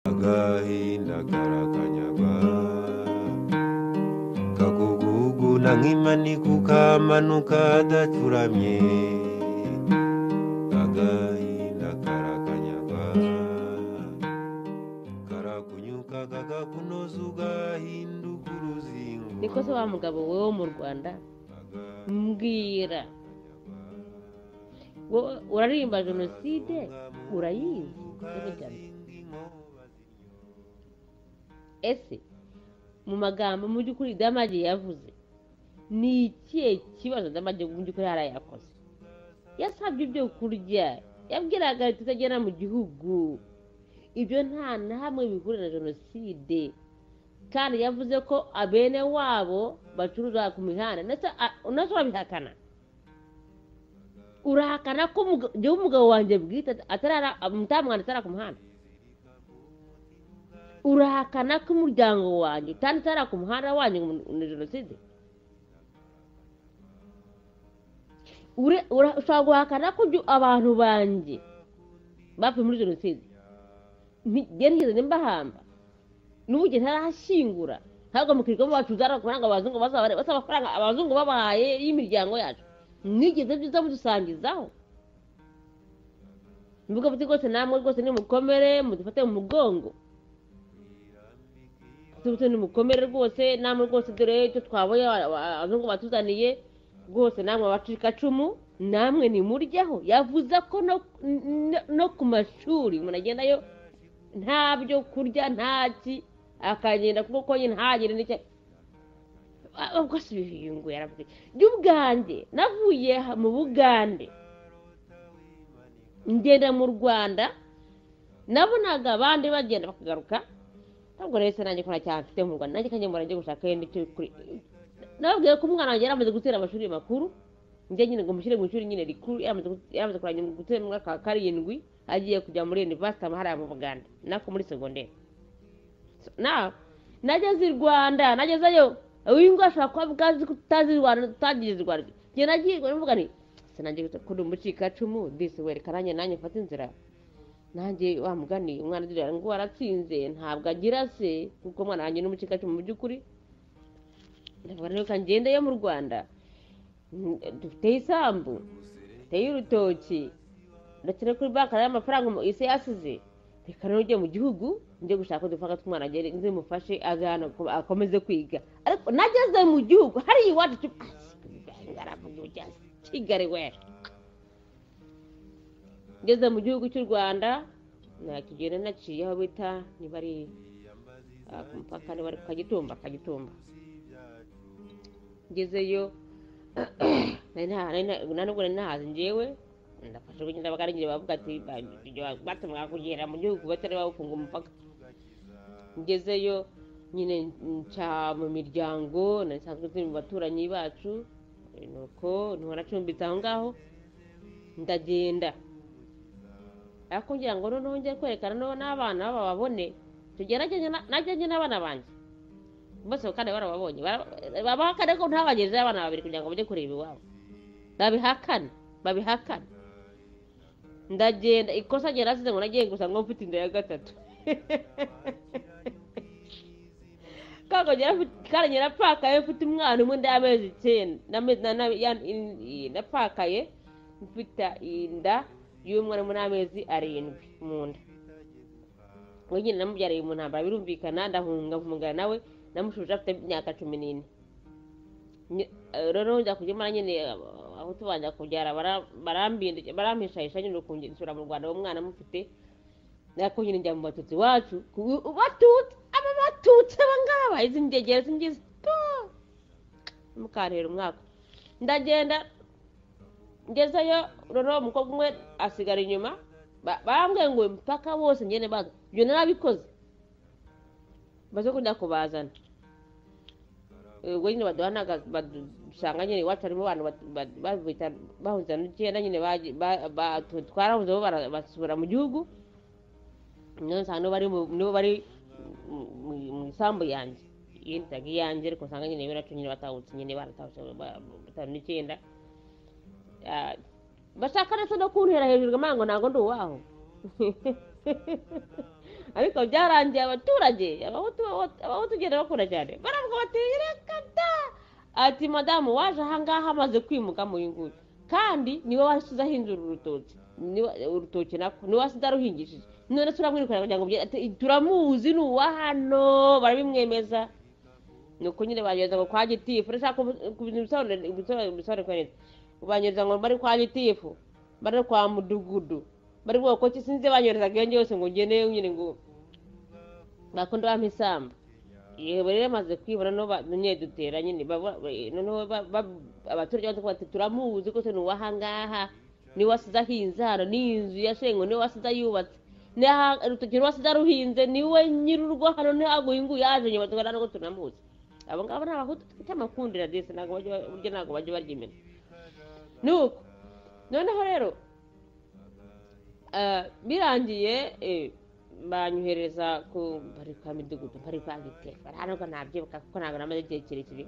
agahinda karakanyagwa kakuguguna nk'imani kukamanuka adacuramye agahinda karakanyagwa karakunyuka kakakunoza ugahinduka uruzingo niko se wa mugabo wowe wo mu rwanda mbwira wowe urarimba jenoside urayizi n'imigano ese mu magambo mu by'ukuri damage yavuze ni ikihe kibazo damage mu by'ukuri yarayakoze yasabye ibyo kurya yabwiraga leta itagera mu gihugu ibyo nta na hamwe bihurira na jenoside kandi yavuze ko abene wabo bacuruza ku mihanda ndetse a- unase urabihakana urahakana ko umug- njyewe umugabo wanjye bwite atarara mutamwana atara ku muhanda urahakana ko umuryango wanjye utanditse utara ku muhanda wanjye ngo ni jenoside Ure- ura- ushobora guhakana ko ibyo abantu banjye bapfuye muri jenoside Nti- njye nigeze mbahamba n'ubu igihe ntarashyingura ntabwo mukirirwamo bacuza amafaranga abazungu bazaba basaba amafaranga abazungu babahaye y'imiryango yacu mwigeze byiza mudusangizaho mvuga muti rwose namwe rwose nimukomere mudufate mu mugongo tubute nimukomere rwose namwe rwose dore icyo twabonye aba- aba- abazungu batuzaniye rwose namwe abacikacumu namwe nimuryaho yavuze ko no, no- no ku mashuri umuntu agendayo nta byo kurya nta ki akagenda kuko konye ntagire n'icyo Ah, ubwo si ibihingwa yaravuze njye ubwanjye navuye ha- mu bugande ngenda mu rwanda nabonaga abandi bagenda bakagaruka ntabwo rero se nanjye ko nta cyaha mfite mu rwanda nanjye kanjye murajya gushaka yenda icyo kuri nababwiye ko umwana wanjye yaramaze gutera amashuri makuru njye nyine ngo mushyire mu ishuri nyine rikuru yaramaze gu- yaramaze kurangira gutera mu mwaka wa karindwi agiye kujya muri university ama hariya mu buganda nako muri segonderi So, na nageze i rwanda nagezeyo wingo ashobora kuba bwazi ko utazi i rwanda utagize i rwanda njye nagiye mvuga nti sinangiye kuri umucikacumu disi werekana nanjye nanjye mfate inzira nanjye wa mugani umwana agira ngo waratsinze ntabwo agira se kuko umwana wanjye ni umucikacumu mu by'ukuri ndavuga rero ko ngendeyo mu rwanda Mm, dufiteyo isambu dufiteyo urutoki ndetse no kuri banki hariho amafaranga umu- isi yasize reka rero ujye mu gihugu njye gushaka udufaranga tw'umwana agere nzimufashe aze hano ako- akomeze kwiga ariko nageze mu gihugu hariya iwacu cyo ngaravuga ujya kigali we ngeze mu gihugu cy'u rwanda nakigenda naciye aho bita niba ari ah, ku mupaka niba ari ku kagitumba kagitumba ngezeyo nari nta- nari nta- nta nubwo nari nahazi njyewe ndafashe kugenda bakarangira bavuga ati batumwa kugera mu gihugu batari bawufunga umupaka ngezeyo nyine nca mu miryango nari nsanzwe turi mu baturanyi bacu eh, nuko ntihora acumbitse aho ngaho ndagenda ariko ngira ngo noneho njye kwerekana no- n'abana bababone tugerageze na- najyanye n'abana banjye bose kandi barababonye bara- babahakane ko ntabagejejeho abana babiri kugira ngo bajye kureba iwabo babihakane babihakane ndagenda ikosa rye nasize ngo nagiye gusa ngo mfite inda ya gatatu kango kandi njye napfakaye mfite umwana umwe ndi amezi icyenda n'ame- na- na- ya- in- i- napfakaye mfite inda y'umwana umwe n'amezi arindwi mu nda we nyine namubyariye mu ntambara birumvikana ndahunga mvungana nawe namushuje afite imyaka cumi n'ine Nye- eh, rero njya kujya mara nyine eh, aho tubanja kubyara bara- barambindu- barampishahisha nyine ukunge- nsubira mu rwanda uwo mwana mufite nako nyine njya mu batutsi wacu ku- batutsi aba batutsi aba ngaba izi ndegera zingizi mukantera umwaka ndagenda ngezeyo noneho umukobwa umwe asigara inyuma ba- barambwiye ngo mpaka bose ngende baza ibyo narabikoze baze kujya kubazana Eh, ubwo nyine baduhanaga badusanga nyine iwacu harimo abantu bat- bat- babita bahunza n'icyenda nyine baji- ba- ba- twe twarahuze bo bara- basubira mu gihugu niyo nsanga nibo bari mu- nibo bari mu- mu- mu isambu yanjye yindaga iyanjye ariko nsanga nyine bo nacyo nyine batahutse nyine baratahutse ba- batanu n'icyenda Ah, bashaka ndetse no kuntera hejuru ngo amango ntabwo ndi uwaho ariko byarangiye abaturage abahutu abahutu ugenda bakura cyane baravuga bati reka da ati madamu waje ahangaha amaze kwimuka muri nguyu kandi niwe wasizeho inzu uru rutoki niwe- urutoki nako niwe wasize aruhingishije none turamwirukana kugira ngo ubyere- ati, turamuzi ni uwa hano barabimwemeza ni uko nyine banyereza ngo kwa gitifu ndashaka kubisobanura kwa neza banyereza ngo bari kwa gitifu bari kwa mudugudu bari bwoko ko sinzi banyohereza agenge yose ngo ngeneyo nyine ngo bakunda bampa isamba yego rero maze kwibona no dutera nyine baba- ba- noneho ba- ba- abaturage baza kuvuga bati turamuzi rwose ni uwahangaha niwe wasize ahinze hano ni inzu ya shengo niwe wasize yubatse ni aha- urutoki niwe wasize aruhinze niwe nyir'urugo hano niho aguhinguye yaje nyuma tukaba ntabwo tunamuzi abo ngabo ni abahutu dufite amakundira desi ntabwo bajya ba- burya ntabwo bajya baryimena ni uko noneho rero eh, birangiye eh, banyuhereza ku bari kwa midugudu bari kwa gitera bari hano ko nabyibuka kuko ntabwo namaze igihe kirekire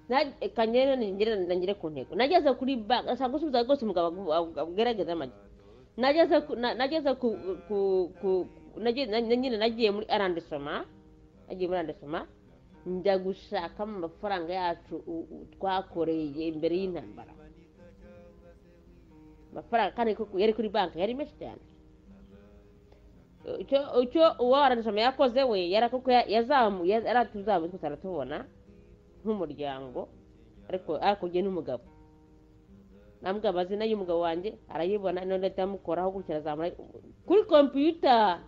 Na- reka ngere ningere- nangere ku ntego nageze kuri banki ashaka gusubiza rwose umugabo agaragaza amagi nageze ku na- nageze ku ku ku nage- na- nyine nagiye muri arandesoma nagiye muri arandesoma njya gushakamo amafaranga yacu u- u- twakoreye imbere y'intambara amafaranga kandi kuko yari kuri banki yari menshi cyane icyo icyo uwo arandesoma yakoze we yari kuko ya- yazamuye yari atuzamuye twese aratubona nk'umuryango ariko hakurya n'umugabo namubwira amazina y'umugabo wanjye arayibona none ndamukoraho gutya azamura kuri kompiyuta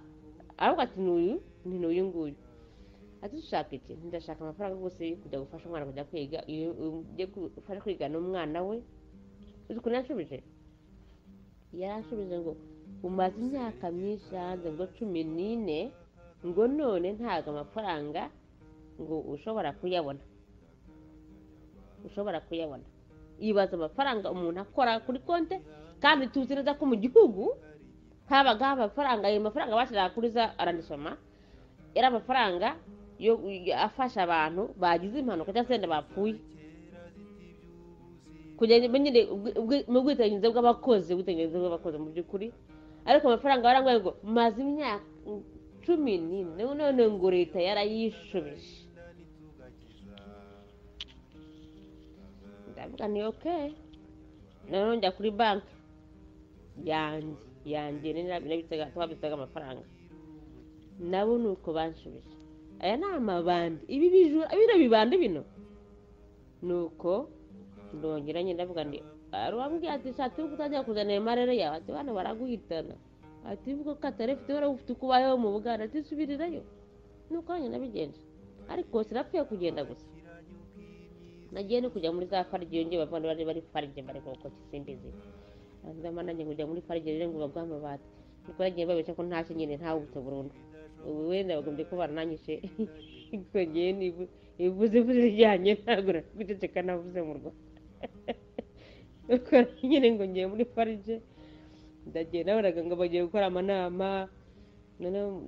aravuga ati ni uyu ni n'uyu nguyu ati ushaka iki ndashaka amafaranga rwose yo kujya gufasha umwana kujya kwiga iyo ugiye gufasha kwiga n'umwana we uzi ukuntu yanshubije yaranshubije ngo umaze imyaka myinshi hanze ngo cumi n'ine ngo none ntabwo amafaranga ngo ushobora kuyabona ushobora kuyabona yibaza amafaranga umuntu akora kuri konti kandi tuzi neza ko mu gihugu habagaho amafaranga ayo mafaranga bashyiraga kuri za arandisoma yari amafaranga yo afasha abantu bagize impanuka cyangwa se wenda bapfuye kugira ngo nyine ubwi- ubwi- mu bwiteganyirize bw'abakozi ubwiteganyirize bw'abakozi mu by'ukuri ariko amafaranga barangwa ngo maze imyaka cumi n'ine none ngo leta yarayishubije ndavuga ni okay noneho njya kuri banki yanjye yanjye twabitsaga amafaranga nabo ni uko banshubije aya ni amabandi ibi bijura bino bibandi bino ni uko ndongera nyine ndavuga ndi hari uwambwiye ati shati uri kutajya kuzanira amarere yawe ati bana baraguhitana ati uvuga ko atari ufite wari ufite uko ubayeho mu buganda ati subirirayo nuko nanjye nabigenje ariko sinapfuye kugenda gusa nagiye no kujya muri za farige iyo ngiye bavana bari bari farige bari kuko kisimbizi ndama nanjye kujya muri farige rero ngo babwa amabati nuko nagiye babeshya ko ntashye nyine ntawubutse burundu ubu wenda bagombye kuba baranyishe kongeye nibu ivuze ivuze rijyanye ntabwo guceceka navuze mu rwanda nuko nyine ngo ngiye muri farige ndagiye nabonaga ngo bagiye gukora amanama noneho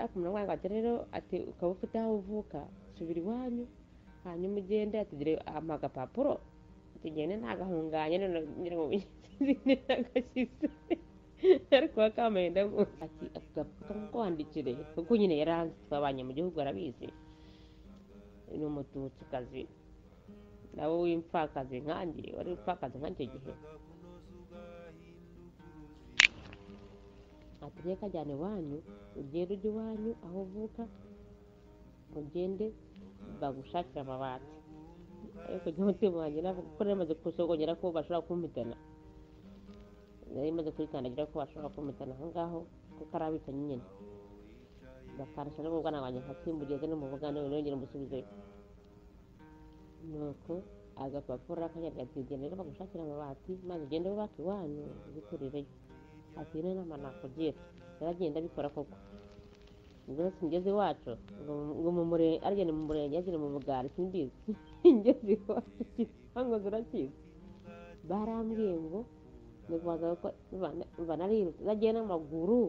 akumva ati rero ati ukaba ufite aho uvuka subira iwanyu hanyuma ugende atugire ampa agapapuro tugende ntagahunganye none ngira ngo sinzi nagashyize ariko wakambaye ndabwo ati ako gapapuro kamukwandikire kuko nyine yari hanze twabanye mu gihugu arabizi ni umututsi nawe w'imfakazi nkanjye wari umupfakazi nk'icyo gihe ati reka kajyana iwanyu ugende ujye iwanyu aho uvuka ugende bagushakira amabati ariko njye umutima wanjye navuga ko nari maze kusogongera ko bashobora kumpitana nari maze kurikandagira ko bashobora kumpitana aho ngaho kuko ari abicanyi nyine bakansha no mu bwana wanjye nkakimbugeze no mu buganda none yongera umusubizeyo nuko agapapuro akanyaga ati genda rero bagushakira amabati maze ugende wubake iwanyu ubikurireyo ati ino nama nakugira yaragenda abikora koko ubwo rero ngeze iwacu ngo ngo mu murenge arya ni mu murenge yagira mu mugari simbizi ngeze iwacu igipangu urakizi barambwiye ngo nikubaza ko mba narirutse nagiye n'amaguru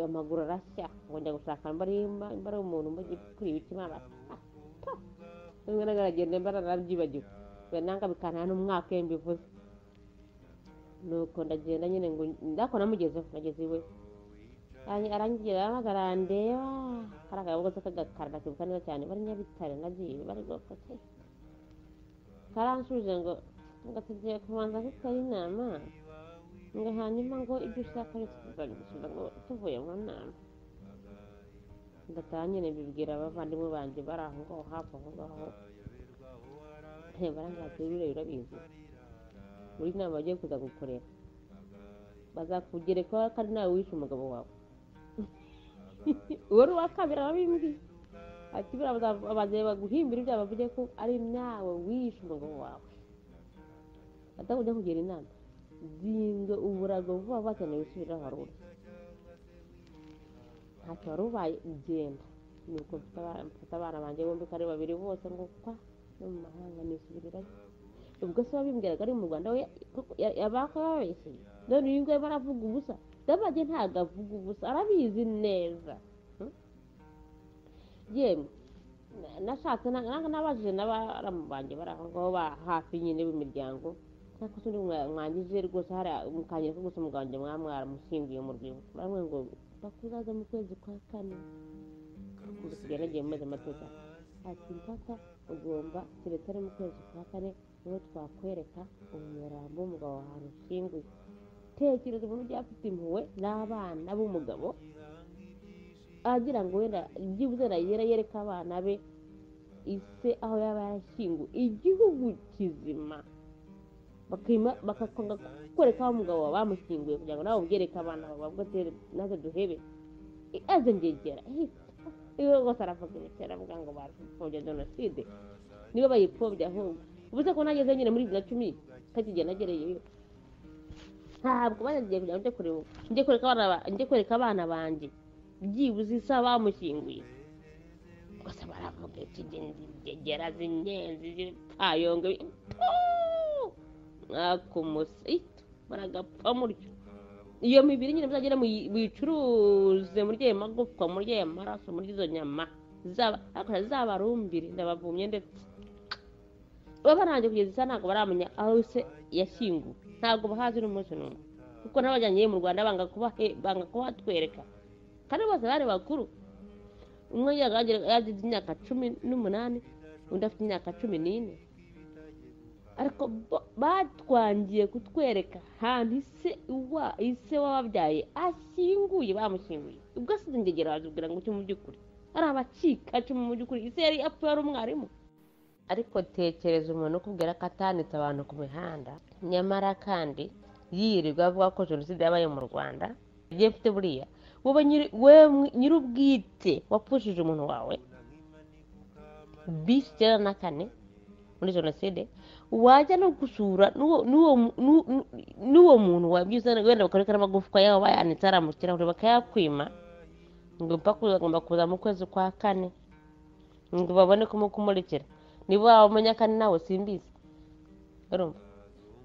amaguru arashya ngo njya gushaka mbari mbari umuntu mbajya kuri ibiti mabata rimwe nagaragenda mbara narabyibagiwe nanga bikantana n'umwaka iyo mbivuze nuko ndagenda nyine ngo ndakora namugezeho nageze iwe Arangi- arangira ahamagara ndeba kari akabogoza k'agakara ndakibuka neza cyane bari nyabitare nagiye bari gupfa pe karansubije ngo ngategeye kubanza gutera inama ngo hanyuma ngo ibyo ushaka byose tuzabigusubiza ngo tuvuye mu nama ndataha nyine mbibwira abavandimwe banjye bari aho ngaho hafi aho ngaho barangira terure urabizi buri nama bagiye kuza gukorera bazakugere ko kandi nawe wishe umugabo wawe uwo ni uwa kabiri arabimbwiye ati buriya baza- bazaza baguhimbira ibyaha bavuge ko ari nawe wishe umugabo wawe atakujya kugira inama zinga uburago vuba vuba cyane wisubirira wari uri ntacyo wari ubaye genda nuko mfite abana- mfata abana banjye bombi ko ari babiri bose ngo kwa no mu mahanga nisubirirayo ubwo se wabimbwiraga ari mu rwanda we yabakababeshye none uyu nguyu baravuga ubusa ndabage ntabwo avuga ubusa arabizi neza Hmm? yemwe na- nashatse na- nanga nabajije n'abaramu banjye bari aho ngaho ba hafi nyine b'imiryango ariko se undi mwa- mwangije rwose hari mukangira ko gusa umugabo wanjye mwaba mwaramushyinguye mu rwibutso baramwe ngo bakuzaza mu kwezi kwa kane gusigaye nagiye mumeze amateka ati mpaka ugomba keretse ari mu kwezi kwa kane niwo twakwereka umurambo w'umugabo wawe ushyinguye tekereza umuntu byafite impuhwe n'abana b'umugabo agira ngo wenda byibuze nayera yereka abana be ise aho yaba yarashyinguwe igihugu kizima bakima bakakonga kwereka aho umugabo wawe bamushyinguye kugira ngo nawe ubyereke abana bawe bavuga ati naze duhebe aze ngegera iwe rwose aravuga imiti aravuga ngo barapfobya jenoside nibo bayipfobya ahubwo ubuze ko nageze nyine muri bibiri na cumi kakigiye nagereyeyo ntabwo banagiye kugira ngo njye kureba njye kwereka abana ba- njye kwereka abana banjye byibuze isa bamushyinguye gusa baravuga ikigera zinyenzi zipfayongo mwakumuse ito muragapfa muryo iyo mibiri nyine muzagere muyi- muyicuruze murye ayo magufwa murye ayo maraso murye izo nyama zaba- ariko zabarumbire ndabavumye ndetse baba barangije kugeza isa ntabwo baramenya aho se yashyinguwe ntabwo bahazi n'umunsi n'umwe kuko n'abajyanye mu rwanda banga kubahe- banga kuhatwereka kandi bose bari bakuru umwe yagira- yagize imyaka cumi n'umunani undi afite imyaka cumi n'ine ariko bo- batwangiye kutwereka ahantu ise wa ise wababyaye ashyinguye bamushyinguye ubwo asize ingegera wazibwira ngo cyo mu by'ukuri ari abacikacumu mu by'ukuri ise yari apfuye ari umwarimu ariko tekereza umuntu ukubwira ko atanitse abantu ku mihanda nyamara kandi yirirwa avuga ko jenoside yabaye mu rwanda ibyo mfite buriya wowe nyiri- wowe mwi- nyir'ubwite wapfushije umuntu wawe bisi icyenda na kane muri jenoside wajya no gusura n'uwo- n'uwo mu- n'u- n'u- n'uwo muntu wabyize wenda bakareka n'amagufwa yawe bayanitse ari amakirahure bakayakwima ngo mpaka agomba kuza mu kwezi kwa kane ngo babone kumukumurikira niba wamenya kandi nawe simbizi urumva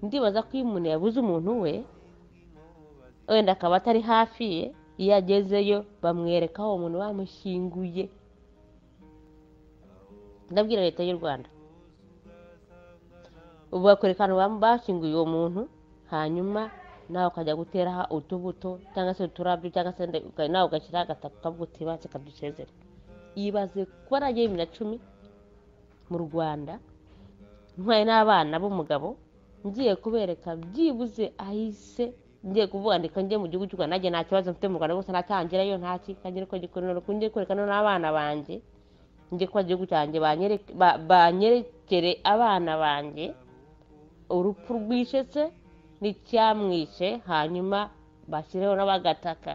ndibaza ko iyo umuntu yabuze umuntu we wenda akaba atari hafi ye iyo agezeyo bamwereka aho uwo muntu bamushyinguye ndabwira leta y'u rwanda ubu bakwereka ahantu bam- bashyinguye uwo muntu hanyuma nawe ukajya gutera utubuto cyangwa se uturabyo cyangwa se nde- uka- nawe ugashyiraho agataka ukavuga uti banze kadusezere ibaze kuba nagiye bibiri na cumi mu rwanda ntwaye n'abana b'umugabo ngiye kubereka byibuze ahise ngiye kubandika njye mu gihugu cy'u Rwanda nanjye nta kibazo mfite mu Rwanda gusa ntacyangirayo nta kikagira uko gikorera ko ngiye kwereka n'abana banjye njye kuba igihugu cyanjye banyereke- ba- banyerekere abana banjye urupfu rwishe se n'icyamwishe hanyuma bashyireho n'abagataka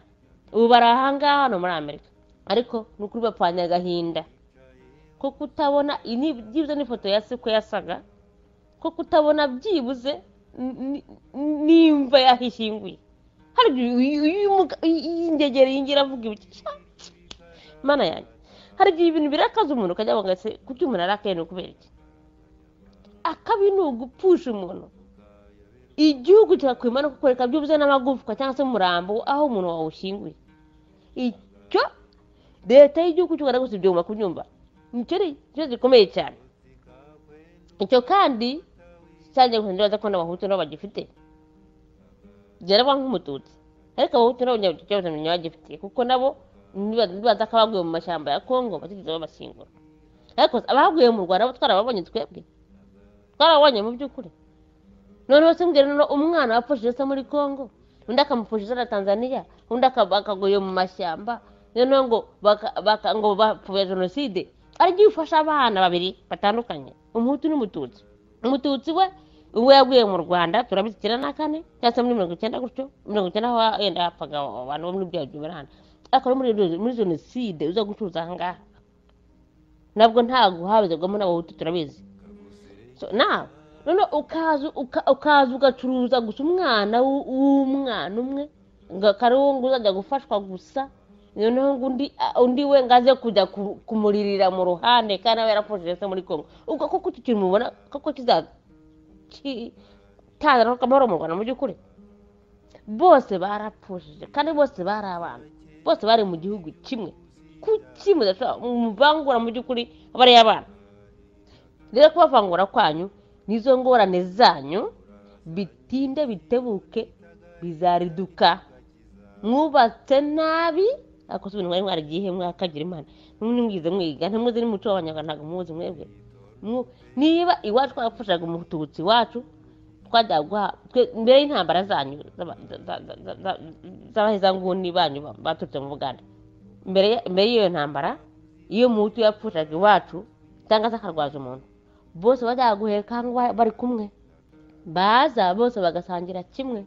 ubu bari ahangaha hano muri amerika ariko ni ukuri bapfanye agahinda ko kutabona iyi ni- byibuze n'ifoto ya se uko yasaga ko kutabona byibuze n- n- nimva yahishinguye hari igihe uyu- uyu muga- iyi- iyi ndegere yinjira avuga ibiki Cya- cya- mana yanjye hari igihe ibintu birakaza umuntu ukajya ngo ese kuki umuntu arakaye ni ukubera iki akabi ni ugupfusha umuntu igihugu kirakwima no kukwereka byibuze n'amagufwa cyangwa se umurambo aho umuntu wawushyinguye icyo leta y'igihugu cy'u Rwanda gusa ibyo mugomba kubyumva nicyo ni cyo gikomeye cyane icyo kandi cyagiye gusa ndibaza ko n'abahutu nabo bagifite byarabaye nk'umututsi ariko abahutu nabo nta kibazo bamenya bagifite kuko nabo nibaza ko abaguye mu mashyamba ya kongo batigeze babashyingura ariko abaguye mu rwanda bo twarababonye twebwe twarababonye mu by'ukuri noneho se mbwira noneho umwana wapfushije se muri kongo undi akamupfushije na tanzania undi aka- akaguye mu mashyamba noneho ngo baka- baka- ngo bapfobya jenoside ari byo bifasha abana babiri batandukanye umuhutu n'umututsi umututsi we we yaguye mu rwanda turabizi icyenda na kane cyangwa se muri mirongo icyenda gutyo mirongo icyenda aho yenda hapfaga abantu bo muri bya by'uburana ariko no muri muri jenoside uza gucuruza aha ngaha nabwo ntabwo habizagwamo n'abahutu turabizi so nawe noneho ukaza uka- ukaza ugacuruza gusa umwana w'u- w'umwana umwe ngo kari uwo ngo uzajya gufashwa gusa noneho ngo undi a- undi we ngo aze kujya ku- kumuririra mu ruhande kandi aba yarapfushije se muri kongo ubwo koko iki kintu mubona koko kizatazana amahoro mu rwanda mu by'ukuri bose barapfushije kandi bose bari abana bose bari mu gihugu kimwe ku kimwe ndashobora- mu bangura mu by'ukuri bari abana rero kubavangura kwanyu nizo ngorane zanyu bitinde bitebuke bizariduka mwubatse nabi akoze ibintu mwari mwaragiye mwakagira imana n'umwe mwize mwiga ntimuzi n'umuco w'abanyarwanda ntabwo muwuzi mwebwe Mwu- niba iwacu twapfushaga umututsi wacu twajya guha twe- mbere y'intambara zanyu z'aba- za- za- za- za- za- z'abahezanguni banyu ba- baturutse mu buganda mbere ya- mbere y'iyo ntambara iyo muhutu yapfushaga iwacu cyangwa se akarwaza umuntu bose bazaguheka cyangwa bari kumwe baza bose bagasangira kimwe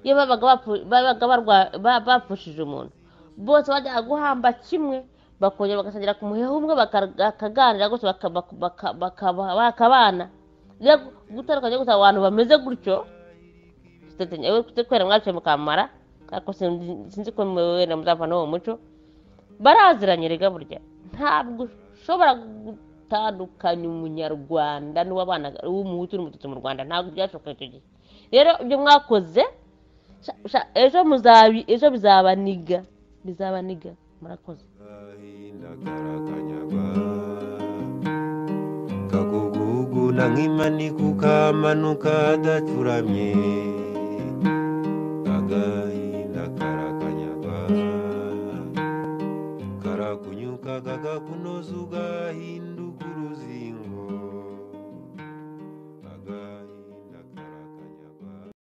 iyo babaga bapfu- babaga barwa- ba- bapfushije umuntu bose bajyaga guhamba kimwe bakongera bagasangira ku muheha umwe baka- bakaganira gusa baka- baka- baka- bakaba- bakabana rero gutandukanye gusa abantu bameze gutyo tutatanya- we- kubera mwaciye mukamara ariko sinzi sinzi ko mwe wenda muzava n'uwo muco baraziranye rega burya ntabwo ushobora gutandukanya umunyarwanda n'uwabana w'umuhutu n'umututsi mu rwanda ntabwo byashoboka icyo gihe rero ibyo mwakoze sha- sha- ejo muzabi- ejo bizabaniga bizabaniga murakoze ndakarakanyagwa kagugugu na nk'imani kukamanuka adacuramye